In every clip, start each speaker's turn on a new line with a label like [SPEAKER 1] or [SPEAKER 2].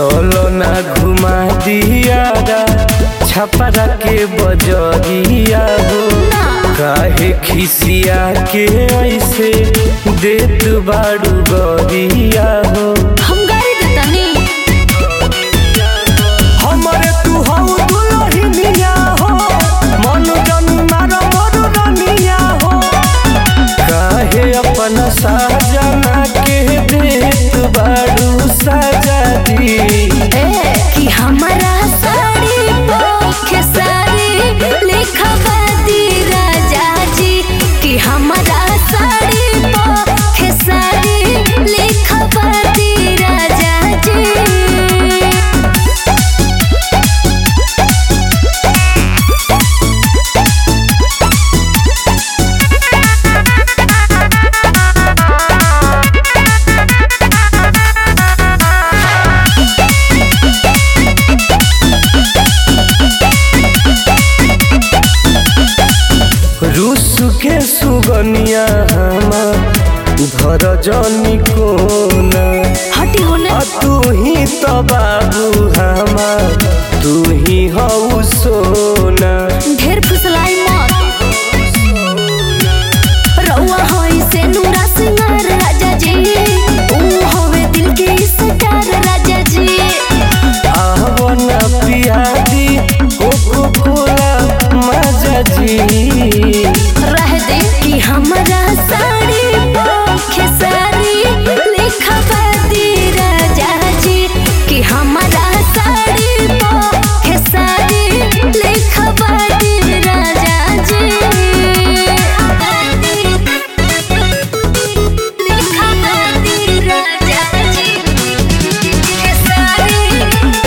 [SPEAKER 1] चलो ना घुमा दिया छपरा के बजरिया हो काहे खिसिया के ऐसे देत बाड़ू गरिया हो
[SPEAKER 2] हम गाड़ी देतानी
[SPEAKER 1] हमरे तू हऊ दुलहिनिया हो मन जन मार मोर रनिया हो काहे अपन साजना के देत बाड़ू सजा दी
[SPEAKER 2] ए कि हमारा साड़ी पोखे साड़ी लिखवा दी राजा जी कि हमारा साड़ी पोखे साड़ी लिखवा दी राजा जी
[SPEAKER 1] रूस के सुगनिया हमार धर जनी कोना
[SPEAKER 2] हटी होने
[SPEAKER 1] आ तू ही तो बाबू हमार तू ही हऊ सोना
[SPEAKER 2] ढेर फुसलाई मत रउआ होई से नूरा सिंगार राजा जी ऊ होवे दिल के स्टार राजा जी
[SPEAKER 1] आवना पियादी कोको कोला मजा जी
[SPEAKER 2] रह दे कि हमारा साड़ी पोखे साड़ी लिखवा दी राजा जी कि हमारा साड़ी पोखे साड़ी लिखवा दी राजा जी लिखवा दी राजा जी के साड़ी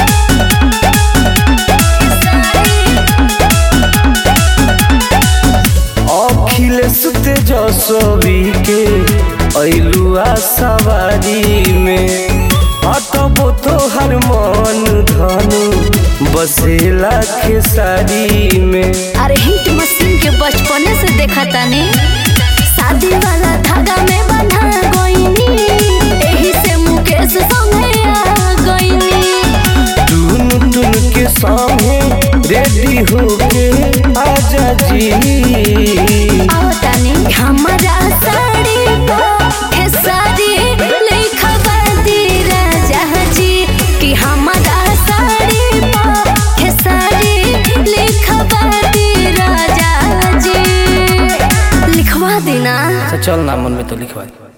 [SPEAKER 1] अखिलेश तेजस्वी के ऐलुआ सवारी में अटबो तोहर मन धनु बसेला खेसारी में
[SPEAKER 2] अरे हिट मशीन के बचपने से देखा तानी शादी वाला धागा में बंधा गईनी एही से मुकेश संगे आ गईनी
[SPEAKER 1] टून टून के सामने रेडी होके आजा जी
[SPEAKER 2] आओ तानी हमारा साड़ी पोखे साड़ी लिखवा दी राजा जी कि हमारा साड़ी पोखे साड़ी लिखवा दी राजा जी लिखवा देना
[SPEAKER 1] चल ना मन में तो लिखवा दे